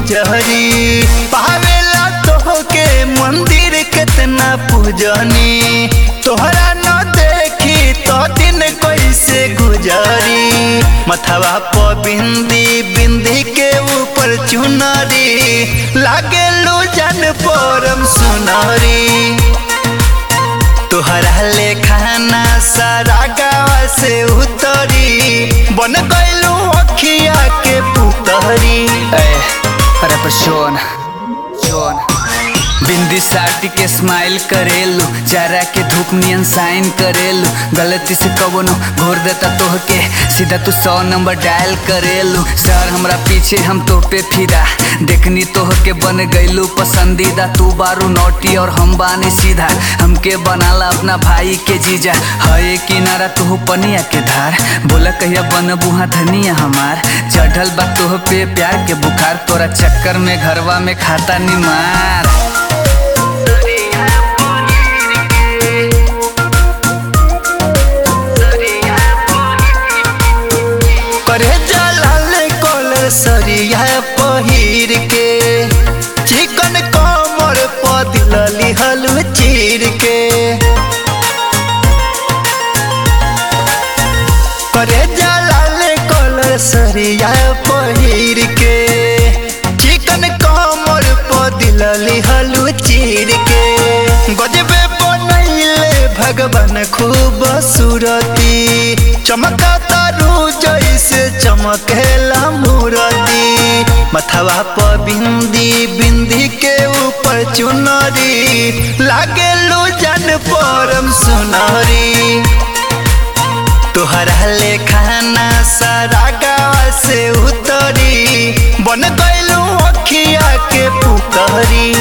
नजरी पावेला तोहके मंदिर कितना पूजनी तोहरा न देखी तो दिन कैसे गुजरी मथवा पर बिंदी बिंदी के ऊपर चुनरी लागे लो जन परम सुनरी तोहरा ले खाना सारा गाँव से उतरी बन गइलू अखिया के पुतरी ए, अरे पर शोन शोन बिंदी साटी के स्माइल करेलू चारा के धूप नियन साइन करेलू गलती से कबनो घोर देता तोहके सीधा तू सौ नंबर डायल करेलू सर हमरा पीछे हम तो पे फिदा देखनी तोहके बन गईलू पसंदीदा तू बारू नोटी और हम बानी सीधा हमके बनाला अपना भाई के जीजा है किनारा तू पनिया के धार बोला कहिया बन बुहा धनिया हमार चढ़ल बा तोह पे प्यार के बुखार तोरा चक्कर में घरवा में खाता निमार करे जलाल कॉलर सरिया पहिर के चिकन कमर पदिलली हलू चीर के करे जलाल कॉलर सरिया पहिर के चिकन कमर पदिलली हलू चीर के गजबे बनैले भगवान खूब सूरती चमका तारू जैसे चमकेला मूरती मथवा पर बिंदी बिंदी के ऊपर चुनरी लागे लो जन परम सुनरी तोहरा ले खाना सारा गाँव से उतरी बन गइलू अखिया के पुतरी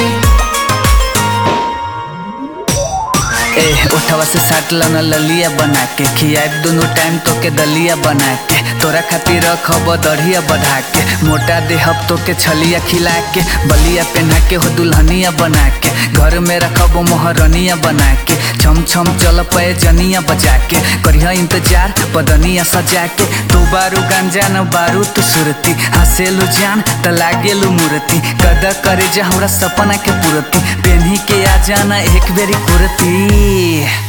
ए उठवा से साट लना ललिया बना के खियाए दोनों टाइम तो के दलिया बना के तोरा खातिर रखब दढ़िया बढ़ा के मोटा देहब तो के छलिया खिला के बलिया पहना के हो दुल्हनिया बना के घर में रखब मोहरनिया बना के छम छम चल पे जनिया बजा के करिया इंतजार पदनिया सजा के तू बारू गांजा न बारू तू सुरती हंसेलू जान त लागेलू मूर्ति कदा करे जा हमरा सपना के पूरती पेन्ही के आ जाना एक बेरी कुर्ती